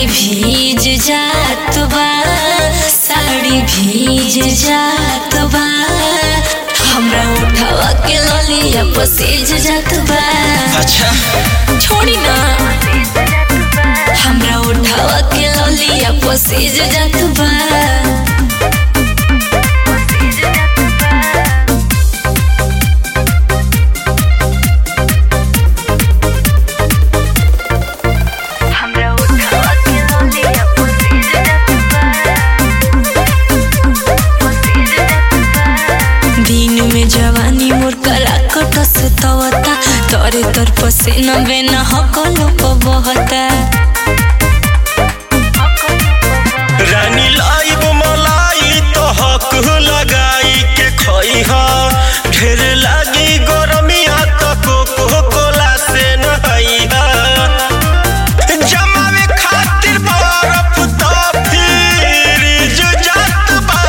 भीज जात बा साड़ी भीज जात बा हमरा उठावा के ललिया पसेज जात बा अच्छा छोड़ी ना हमरा उठावा के ललिया पसेज जात बा हमरा उठावा के ललिया पसेज जात दिन में जवानी मोर करा कटस तवता तोरे तोर पसीना बेना हकलो को बहता रानी लाइब मलाई तो हक लगाई के खई हा ढेर लागी गरमिया तो कोको कोला से नहाई हा जमावे खातिर बर्फ तो फिर जो जात बा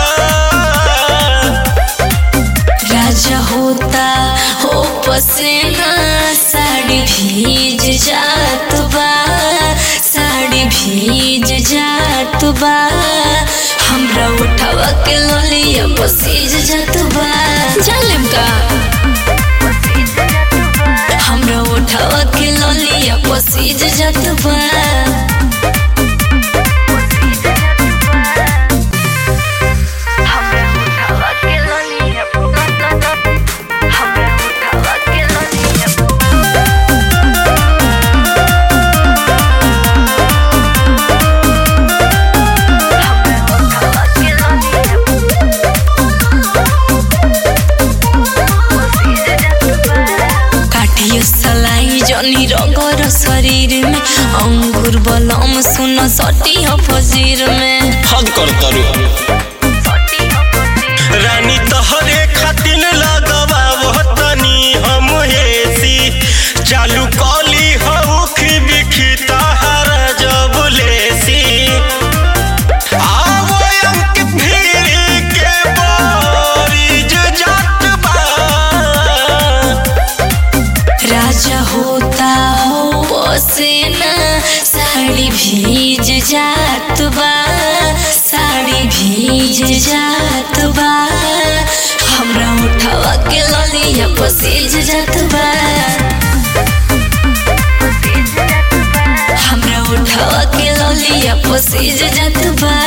राजा होता हो पसीना साड़ी भीज जात बा साड़ी भीज जात बा हमरा उठावा के ललिया पसीज जात बा जालिम का हमरा उठावा के ललिया पसीज जात बा हमरा उठावा के ललिया हमरा उठावा के ललिया काटियो सलाई जनी रगर शरीर में अंगूर बलम सुन सटी हो फजीर में हद कर करू रानी तहरे खातिर लगवा तनी हम हेसी चालू कली हउख बिखी तहरा जब लेसी आवो अंक भीड़ के बारिज जात बा राजा होता हो पसेना साड़ी भीज जात बा साड़ी भीज जात बा हमरा उठावा के ललिया पसेज जात बा हमरा उठावा के ललिया पसेज जात बा